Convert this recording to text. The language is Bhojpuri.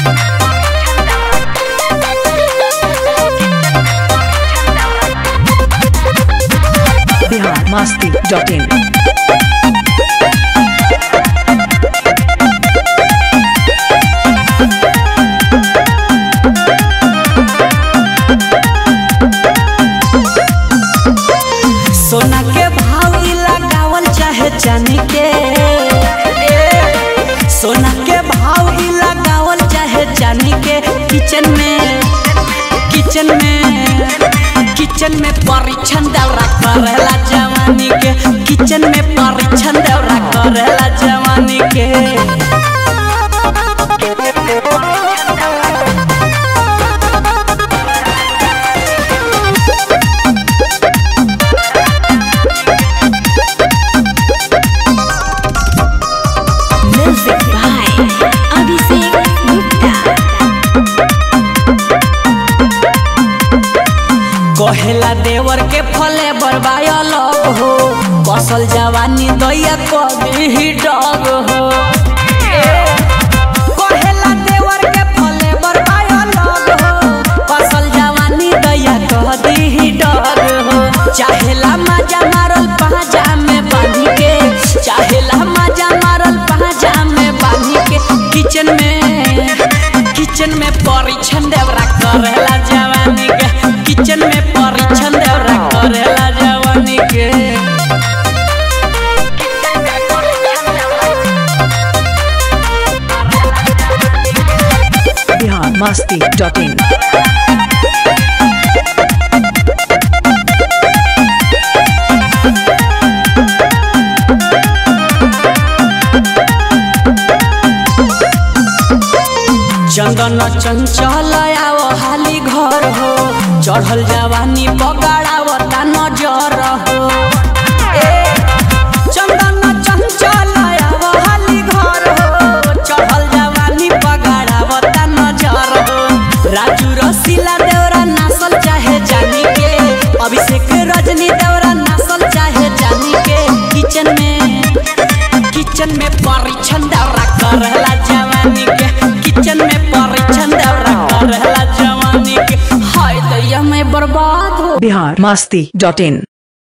बिहार मस्ती डॉट इन सोना के भाव इ लगावल चाहे चांदी के ए, सोना के भाव इ लगावल चाहे चांदी के किचन में किचन में किचन में परीक्षण दौरा करेला जवानी के किचन में परीक्षण दौरा करेला जवानी के Music by Abhishek Gupta. कहेला देवर के फले बरबायल हो कसल जवानी दैया कभी ही डग हो कहेला देवर के फले बरबायल हो कसल जवानी दैया कभी ही डग हो चाहेला मजा मारल पाजा में बांधी के चाहेला मजा मारल पाजा में बांधी के किचन में किचन में परीक्षण देवरा करेला जवानी के किचन में परीक्षण देवरा करेला जवानी के बिहार मस्ती डॉट इन चंदन चंचल आव हाली घर हो चढ़ल जवानी बगाड़ावता नजर हो ए, चंदन चंचल आव हाली घर हो चढ़ल जवानी बगाड़ावता नजर हो राजू रसीला देवरा नासल चाहे जानी के अभिषेक रजनी देवरा नासल चाहे जानी के किचन में किचन में परीक्षण दौरा करेला जवानी के किचन में परीक्षण दौरा करेला जवानी के हाय दैया मैं बर्बाद हो बिहार मस्ती डॉट इन